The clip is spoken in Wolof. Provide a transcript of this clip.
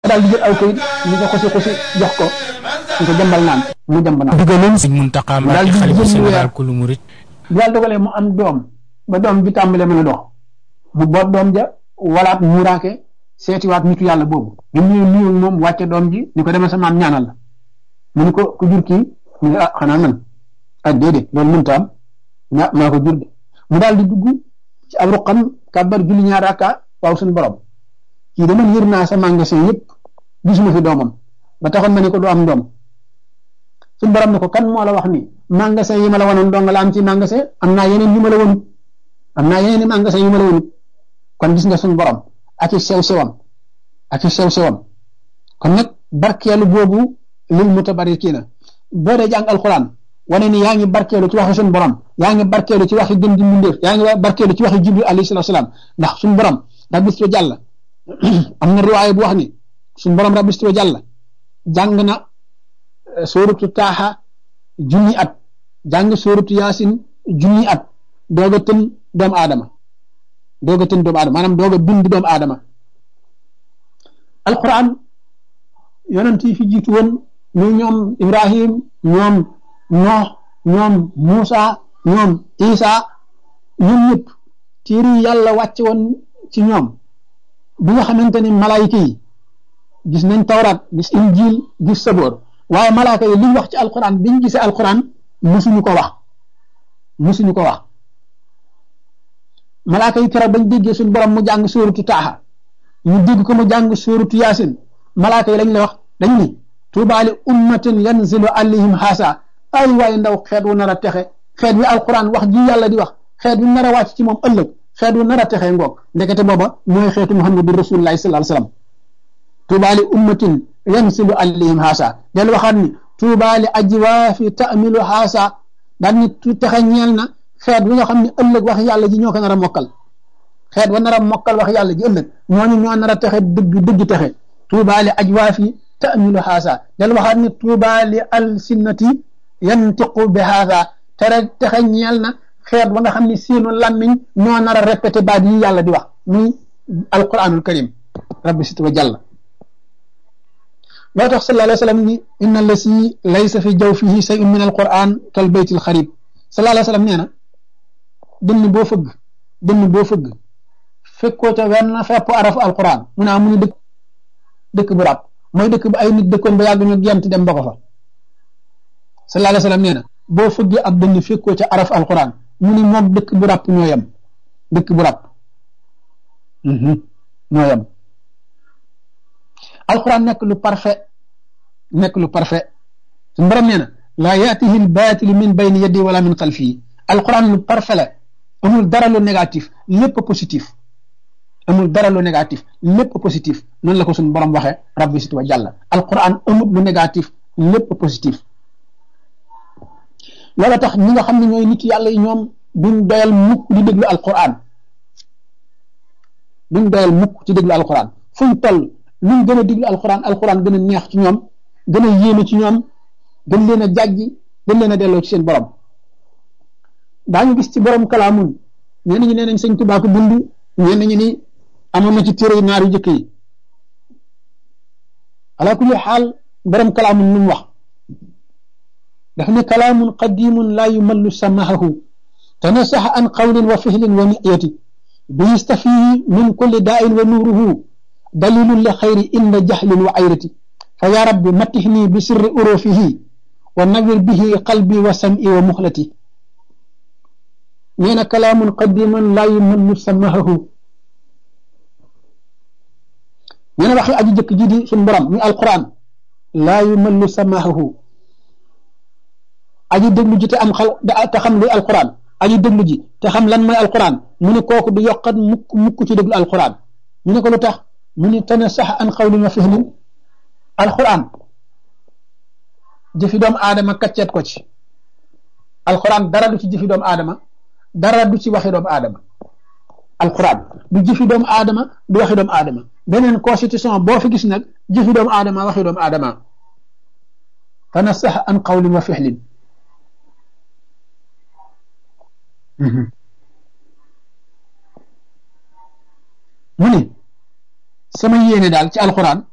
daal di jël aw kayit ñu ko xusi xusi jox ko ñu ko jàmbal naan mu jàmb naan digaloon sëñ Muntaxa Mbàkke xalifa général kulu murit bu yàlla dogalee mu am doom ba doom bi tàmbalee mën a dox mu boot doom ja walaat muuraake seetiwaat nitu yàlla boobu bi mu ñëw nuyu moom wàcce doom ji ni ko demee sa maam ñaanal la mu ni ko ku jur kii mu ne ah xanaa man ah déedéet loolu mënta am ña maa ko jur de mu daal di dugg ci ab ruqam kàbbar julli ñaar rakka waaw suñu borom kii dama yër naa sa magasin yëpp gisuma fi doomam ba taxoon ma ne ko du am doom suñu borom ne ko kan moo la wax ni magasin yi ma la wanoon dong la am ci magasin am naa yeneen yu ma la wonut am naa yeneen i magasin yu ma la wonut kon gis nga suñu borom ak i sew sewam ak i sew sewam kon nag barkeelu boobu lil mutabarikiina boo dee jàng alxuraan wane ni yaa ngi barkeelu ci waxi suñu borom yaa ngi barkeelu ci waxi gën di mbindéef yaa ngi barkeelu ci waxi jibril alayhi salaatu salaam ndax suñu borom rabbi sto jàll am na riwaaya bu wax ni suñu borom rabbi sto jàll jàng na sóoratu taaxa junni at jàng sóoratu yaasin junni at doog a tën doomu aadama doog a tën doomu aadama maanaam doog a bind doomu aadama alquran yonent yi fi jiitu woon ñu ñoom ibrahim ñoom noox ñoom muusa ñoom isa ñoom ñëpp téere yi yàlla wàcce woon ci ñoom bi nga xamante ni malaayika yi gis nañ tawraat gis injil gis saboor waaye malaaka yi liñ wax ci alquran biñ gisee alquran musuñu ko wax musuñu ko wax malaaka yi keroog bañ déggee suñu borom mu jàng sóoratu taaxa ñu dégg ko mu jàng sóoratu yaasin malaaka yi lañ la wax dañ ni tuubaali ummatin yanzilu alayhim haasa ay waaye ndaw xeet wu nar a texe xeet wi alquran wax ji yàlla di wax xeet wi nar a wàcc ci moom ëllëg xeet wu nar a texe ngoog ndekete booba mooy xeetu muhammadu rasulullahi sallallahu alayhi wasallam tuubaali ummatin yanzilu alayhim haasa del waxaat ni tuubaali ajwaafi taamilu haasa daan ni texe ñeel na xeet wi nga xam ne ëllëg wax yàlla ji ñoo ko nar a mokkal xeet wa nar a mokkal wax yàlla ji ëllëg ñooñu ñoo nar a texe dëgg dëgg texe tuubaali ajwaafi taamilu haasa del waxaat ni tuubaali alsinnati yantiqu bi haasa tere texe ñeel na xeet wa nga xam ne seenu làmmiñ ñoo nar a répété baat yi yàlla di wax muy alquranul karim rabbi sit wa jàlla loo tax sallallahu alayhi wa sallam ni inna lasi laysa fi jawfihi shay'un min alquran kal baytil xarib sallallahu alayhi wa sallam nee na dënn boo fëgg dënn boo fëgg fekkoo ca wenn fepp arafu alquran mu ne amuñu dëkk dëkk bu ràpp mooy dëkk bu ay nit dëkkoon ba yàgg ñu gent dem ba ko fa sallallahu alayhi wa sallam nee na boo fëggee ab dënn fekkoo ca araf alquran mu ni moom dëkk bu ràpp ñoo yem dëkk bu ràpp ñoo yem alquran nekk lu parfait nekk lu parfait su mbaram nee na laa yaatihi lbaatilu min bayni yaddi wala min xalfii alquran lu parfait la amul dara lu négatif lépp positif amul dara lu négatif lépp positif noonu la ko suñu borom waxee rabbi sit wa jàlla alquran amul lu négatif lépp positif loola tax ñi nga xam ne ñooy nit yàlla yi ñoom duñ doyal mukk di déglu alquran duñ doyal mukk ci déglu alquran fuñ toll luñ gën a déglu alquran alquran gën a neex ci ñoom gën a yéeme ci ñoom gën leen a jàjji gën leen a delloo ci seen borom daañu gis ci borom kalaamun ñenn ñi nee nañ sëñ Tuubaa ko bind ñenn ñi ni amoon na ci téere naar yu jëkk yi ala kulli xaal borom kalaamun lu mu wax daf ne kalaamun qadimun laa yumallu samahahu tanasaxa an qawlin wa fihlin wa niyati bi yastafihi min kulli daa'in wa nuuruhu dalilun li xayri inda jahlin wa ayrati fa ya rabbi matixni bi sirri urufihi wa nawir bihi qalbi wa sam'i wa muxlati nee na kalaamun qadimun laa yumallu samahahu nee na waxi aji jëkk ji di suñ borom muy alquran laa yumallu samahahu aji déglu ji te am xal te xam luy alquran aji déglu ji te xam lan mooy alquran mu ne kooku du yokkat mukk mukk ci déglu alquran ñu ne ko lu tax mu ne tana sax an xawlin wa fihlin alquran jëfi doomu aadama kacceet ko ci alquran dara du ci jëfi doomu aadama dara du ci waxi doomu aadama alquran du jëfi doomu aadama du waxi doomu aadama beneen constitution boo fi gis nag jëfi doomu aadama waxi doomu aadama tana sax an xawlin wa fihlin mu ne sama yéene daal ci alquran